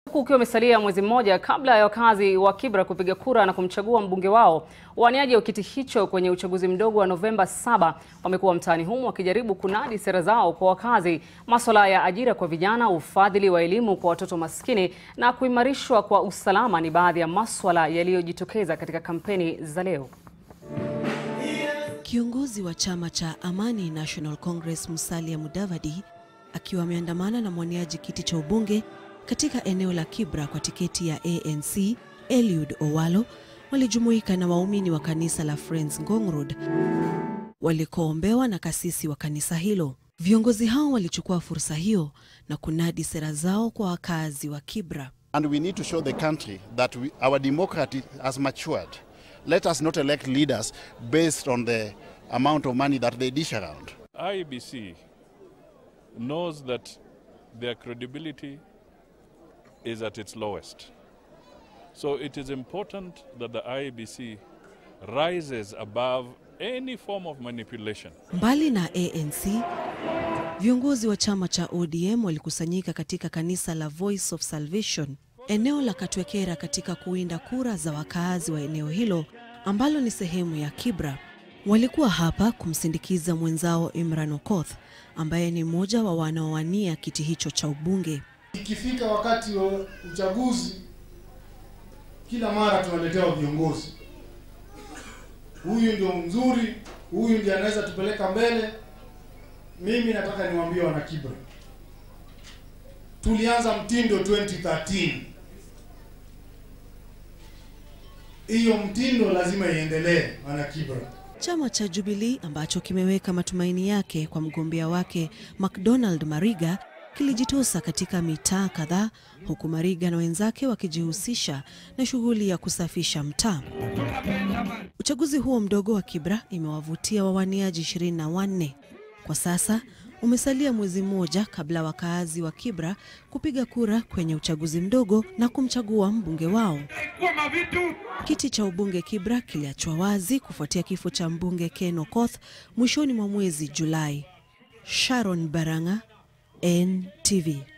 Huku ukiwa umesalia mwezi mmoja kabla ya wakazi wa Kibra kupiga kura na kumchagua mbunge wao, waniaji wa kiti hicho kwenye uchaguzi mdogo wa Novemba 7 wamekuwa mtaani humo wakijaribu kunadi sera zao kwa wakazi, masuala ya ajira kwa vijana, ufadhili wa elimu kwa watoto maskini na kuimarishwa kwa usalama ni baadhi ya masuala yaliyojitokeza katika kampeni za leo. Kiongozi wa chama cha Amani National Congress Musalia Mudavadi akiwa ameandamana na mwaniaji kiti cha ubunge katika eneo la Kibra kwa tiketi ya ANC Eliud Owalo walijumuika na waumini wa kanisa la Friends Ngong Road walikoombewa na kasisi wa kanisa hilo. Viongozi hao walichukua fursa hiyo na kunadi sera zao kwa wakazi wa Kibra. And we need to show the country that we, our democracy has matured. Let us not elect leaders based on the amount of money that they dish around. IEBC knows that their credibility is at its lowest. So it is important that the IEBC rises above any form of manipulation. Mbali na ANC, viongozi wa chama cha ODM walikusanyika katika kanisa la Voice of Salvation eneo la Katwekera katika kuwinda kura za wakaazi wa eneo hilo ambalo ni sehemu ya Kibra. Walikuwa hapa kumsindikiza mwenzao Imran Okoth ambaye ni mmoja wa wanaowania kiti hicho cha ubunge. Ikifika wakati wa uchaguzi, kila mara tunaletewa viongozi, huyu ndio mzuri, huyu ndiye anaweza tupeleka mbele. Mimi nataka niwaambie wana Kibra, tulianza mtindo 2013 hiyo mtindo lazima iendelee, wana Kibra. Chama cha Jubilee ambacho kimeweka matumaini yake kwa mgombea wake McDonald Mariga kilijitosa katika mitaa kadhaa huku Mariga na wenzake wakijihusisha na shughuli ya kusafisha mtaa. Uchaguzi huo mdogo wa Kibra imewavutia wawaniaji ishirini na wanne. Kwa sasa umesalia mwezi mmoja kabla wakaazi wa Kibra kupiga kura kwenye uchaguzi mdogo na kumchagua mbunge wao. Kiti cha ubunge Kibra kiliachwa wazi kufuatia kifo cha mbunge Ken Okoth mwishoni mwa mwezi Julai. Sharon Baranga, NTV.